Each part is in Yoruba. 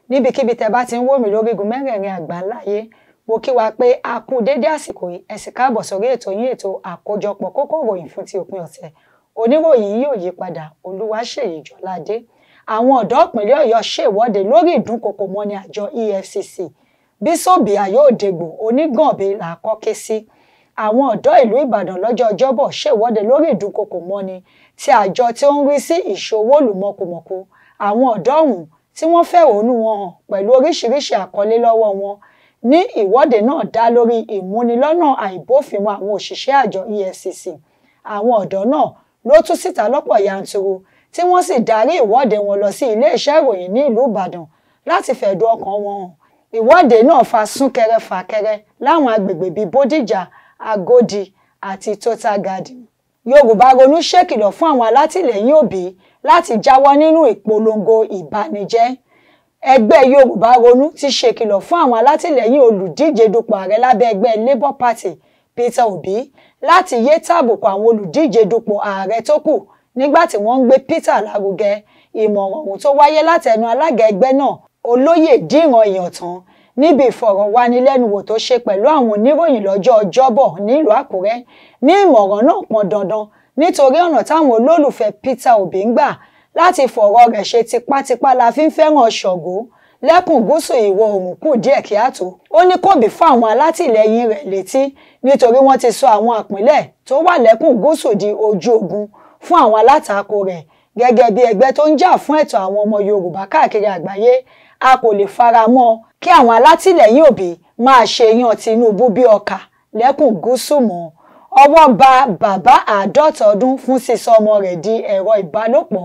níbikíbi tẹ́ bá ti ń wò mí lórígun mẹ́rẹ̀ẹ̀rin àgbáńláyé mo kí wa pé a kú dédé àsìkò yìí ẹ sì káàbọ̀ sórí ètò yín ètò àkójọpọ̀ kókó ìròyìn fún ti òpin ọ̀sẹ̀ oníròyìn yóò yí padà olúwaṣèyí jọládé àwọn ọ̀dọ́ ìpínlẹ̀ ọ̀yọ́ ṣèwọ́de lórí ìdúnkokò mọ́ni àjọ efcc bíṣọ́ọ̀bìà yóò dègbò onígànbé là kọ́ ké sí àwọn ọ̀dọ́ ìlú ìbàdàn lọ́jọ́ ọjọ́bọ̀ ṣèwọ́de lórí ìdúnkokò mọ́ni tí àjọ tí ó ń rí sí ìṣòwò olùmọ̀kùmọ̀kù àwọn ọ̀dọ́ ọ̀hún tí wọ́n fẹ̀hónú wọn hàn pẹ̀lú oríṣiríṣi àkọlé lọ́wọ́ wọn ní ìwọ́de náà dá lórí ìmúnilọ́nà àìbófinmu àwọn òṣìṣẹ́ àjọ efcc àwọn ọ̀dọ́ náà ló tú síta lọ́pọ̀ yanturu tí wọ́n sì darí ìwọ́de wọn lọ sí iléeṣẹ́ ìròyìn ní ìlú ìbàdàn láti fẹ̀dùn ọkàn wọn hàn ìwọ́de náà fa súnkẹrẹ fàkẹrẹ láwọn agbègbè bíi bódìjà agodi àti total garden yorùbá ronú ṣèkìlọ̀ fún àwọn alátìlẹyìn òbí láti jáwọ́ nínú ìpolongo ìbanijẹ́ ẹgbẹ́ yorùbá ronú ti ṣèkìlọ̀ fún àwọn alátìlẹyìn olùdíje dupò ààrẹ lábẹ́ ẹgbẹ́ labour party peter obi láti yé tàbùkù àwọn olùdíje dupò ààrẹ tó kù nígbà tí wọ́n ń gbé peter lárugẹ ìmọ̀ràn ọ̀hún tó wáyé látẹnu alága ẹgbẹ́ náà olóyè díran ìyàntàn níbi ìfọ̀rọ̀wánilẹ́nuwò tó ṣe pẹ̀lú àwọn oníròyìn lọ́jọ́ ọjọ́bọ̀ nílùú àkúrẹ́ ní ìmọ̀ràn náà pọn dandan nítorí ọ̀nà táwọn olólùfẹ́ peter obi ń gbà láti fọ̀rọ̀ rẹ̀ ṣe tipátipá la fi ń fẹ́ràn ṣọ̀gó lẹ́kùn gúúsù ìwọ̀ oòrùn kù díẹ̀ kí á tó ó ní kò bí fún àwọn alátìlẹyìn rẹ̀ létí nítorí wọ́n ti sọ àwọn ìpínlẹ̀ tó wà lẹ́kùn gúúsù di ojú ogun fún àwọn alátakò rẹ̀ gẹ́gẹ́ bí ẹgbẹ́ tó ń jà fún ẹ̀tọ́ àwọn ọmọ yorùbá káàkiri àgbáyé a kò lè fara mọ́ kí àwọn alátìlẹyìn òbí máa ṣe yan tinubu bí ọkà lẹ́kùn gúúsù mọ́ ọwọ́ ba bàbá àádọ́ta ọdún fún sísọ ọmọ rẹ̀ di ẹ̀rọ ìbálòpọ̀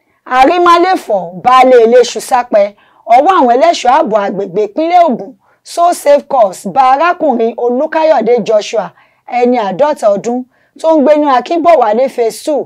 àrímálẹ́fọ̀ baálé ilé ṣùsápẹ́ ọwọ́ àwọn ẹlẹ́ṣọ́ ààbò àgbègbè ìpínlẹ̀ Ògùn so safe course bá arákùnrin Olúkáyọ̀dé Joshua ẹni àádọ́ta ọdún tó ń gbé ní Akínbọ̀wálé phase two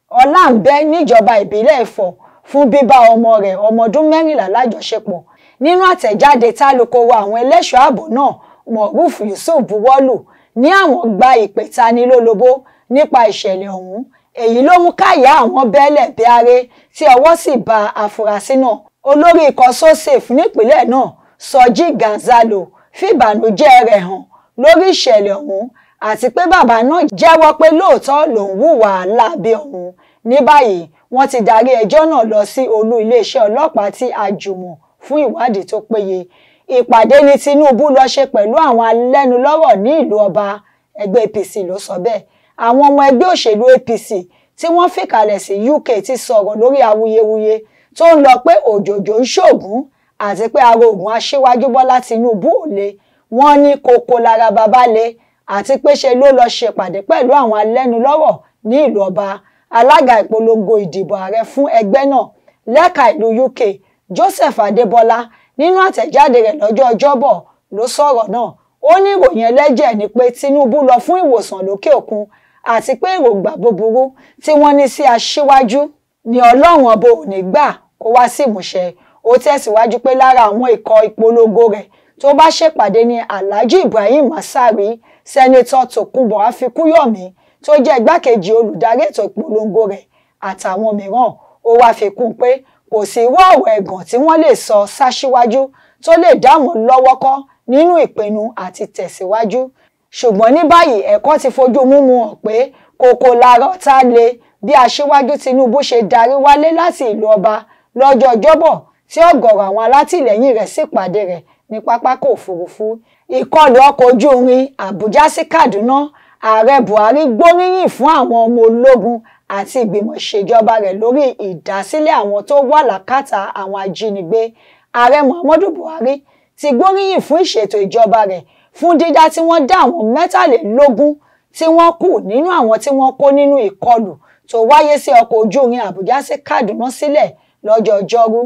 ọláǹbẹ níjọba ìbílẹ̀ Ifọ̀ fún bíbá ọmọ rẹ̀ ọmọ ọdún mẹ́rìnlá lájọṣepọ̀ nínú àtẹ̀jáde tálukoro àwọn ẹlẹ́ṣọ́ ààbò náà Moruf Yusuf buwọ́lù ní àwọn gba ìpè tanilólobó nípa ìṣẹ̀lẹ̀ ọ̀hún èyí ló mú káyà àwọn bẹ́ẹ̀lẹ̀ bíárẹ́ tí ọwọ́ sì ba àfúrásì náà olórí ikọ̀ sosafe nípínlẹ̀ náà Sọjí Gonzalo fìbànújẹ́ rẹ̀ hàn lórí ìṣẹ̀lẹ̀ ọ̀hún àti pé bàbá náà jẹ́wọ́ pé lóòótọ́ lòun hùwà láabi ọ̀hún ní báyìí wọ́n ti darí ẹjọ́ náà lọ sí olú iléeṣẹ́ ọlọ́pàá tí a jùmọ̀ fún ìwádìí tó péye ìpàdé ní Tinubu lọ ṣe pẹ̀lú àwọn alẹ́nulọ́rọ̀ ní ìlú ọba ẹgbẹ́ APC ló sọ bẹ́ẹ̀ àwọn ọmọ ẹgbẹ́ òṣèlú APC tí wọ́n fìkàlẹ̀ sí UK ti sọ̀rọ̀ lórí awuyewuye tó ń lọ pé òjòjò ń ṣògùn àti pé ara ògùn aṣíwájú Bọ́lá Tinubu ò le wọ́n ní kókó lára bàbá le àti pé ṣe ló lọ ṣèpàdé pẹ̀lú àwọn alẹ́nulọ́rọ̀ ní ìlú ọba alága ìpolongo ìdìbò ààrẹ fún ẹgbẹ́ náà lẹ́ka ìlú UK Joseph Adébọ́lá nínú àtẹ̀jáde rẹ̀ lọ́jọ́ ọjọ́bọ̀ ló sọ̀rọ̀ náà ó ní ìròyìn ẹlẹ́jẹ̀ ni pé Tinubu lọ fún ìwòsàn lókè òkun àti pé èròǹgbà búburú tí wọ́n ní sí aṣíwájú ni ọlọ́run ọba ò ní gbà kó wá sí ìmúṣẹ ó tẹ̀síwájú pé lára àwọn ikọ̀ ìpolongo rẹ̀ tó bá ṣèpàdé ní Alhaji Ibrahim Masari sẹ́nitọ́ Tòkunbọ̀ Afikúyọ̀mí tó jẹ́ igbákejì olùdarí ètò ìpolongo rẹ̀ àtàwọn mìíràn ó wáá fi kún pé kò sí irú ọ̀rọ̀ ẹ̀gàn tí wọ́n lè sọ sáṣíwájú tó lè dá wọn lọ́wọ́ kọ́ nínú ìpinnu àti tẹ̀síwájú ṣùgbọ́n ní báyìí ẹ̀kọ́ ti fojú múmu hàn pé kòkò làárọ̀ tá a lè bí aṣíwájú Tinubu ṣe darí wálé láti ìlú ọba lọ́jọ́ ọjọ́bọ̀ tí ọ̀gọ̀rọ̀ àwọn alátìlẹ́yìn rẹ̀ sì pàdé rẹ̀ ní pápákọ̀ òfurufú ìkọlù ọkọ̀ ojú irin Àbújá sí Kaduna ààrẹ Buhari gbóríyìn fún àwọn ọmọ ológun àti ìgbìmọ̀ ìṣèjọba rẹ̀ lórí ìdásílẹ̀ àwọn tó wà lákàtà àwọn ajínigbé ààrẹ Muhammadu Buhari ti gbóríyìn fún ìṣètò ìjọba rẹ̀ fún dídá tí wọ́n dá àwọn mẹ́tàlélógún tí wọ́n kù nínú àwọn tí wọ́n kó nínú ìkọlù tó wáyé sí ọkọ̀ ojú irin Àbújá sí Kaduna sílẹ̀ lọ́jọ́ ọjọ́rú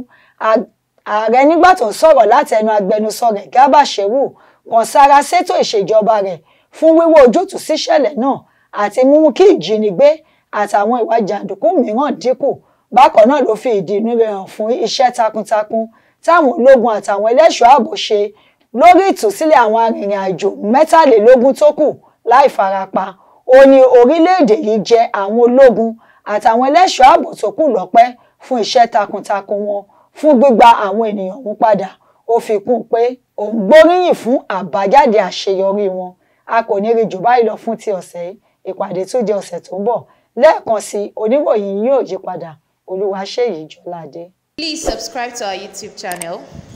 ààrẹ nígbà tó ń sọ̀rọ̀ látẹnu agbẹnusọ rẹ̀ Garba Shehu kan sára sétò ìṣèjọba rẹ̀ fún wíwá ojútùú síṣẹ̀lẹ̀ náà àti mímú kí ìjínigbé àtàwọn ìwà jàǹdùkú mìíràn dínkù bákan náà ló fi ìdí inú rẹ̀ hàn fún iṣẹ́ takuntakun táwọn ológun àtàwọn ẹlẹ́ṣọ́ ààbò ṣe lórí ìtúsílẹ̀ àwọn arìnrìn-àjò mẹ́tàlélógún tó kù láì farapa ó ní orílẹ̀-èdè yìí jẹ àwọn ológun àtàwọn ẹlẹ́ṣọ́ ààbò tó kù lọ́pẹ́ fún iṣẹ́ takuntakun wọn fún gbígba àwọn ènìyàn mú padà ó fi kún un pé òun gbóríyìn fún àbájáde àṣeyọrí wọn a kò ní rí jù báyìí lọ fún ti ọ̀sẹ̀ yìí ìpàdé tó di ọ̀sẹ̀ tó ń bọ̀ lẹ́ẹ̀kan sí oníròyìn yóò yí padà Olúwaṣèyí Jọládé. Please subscribe to our YouTube channel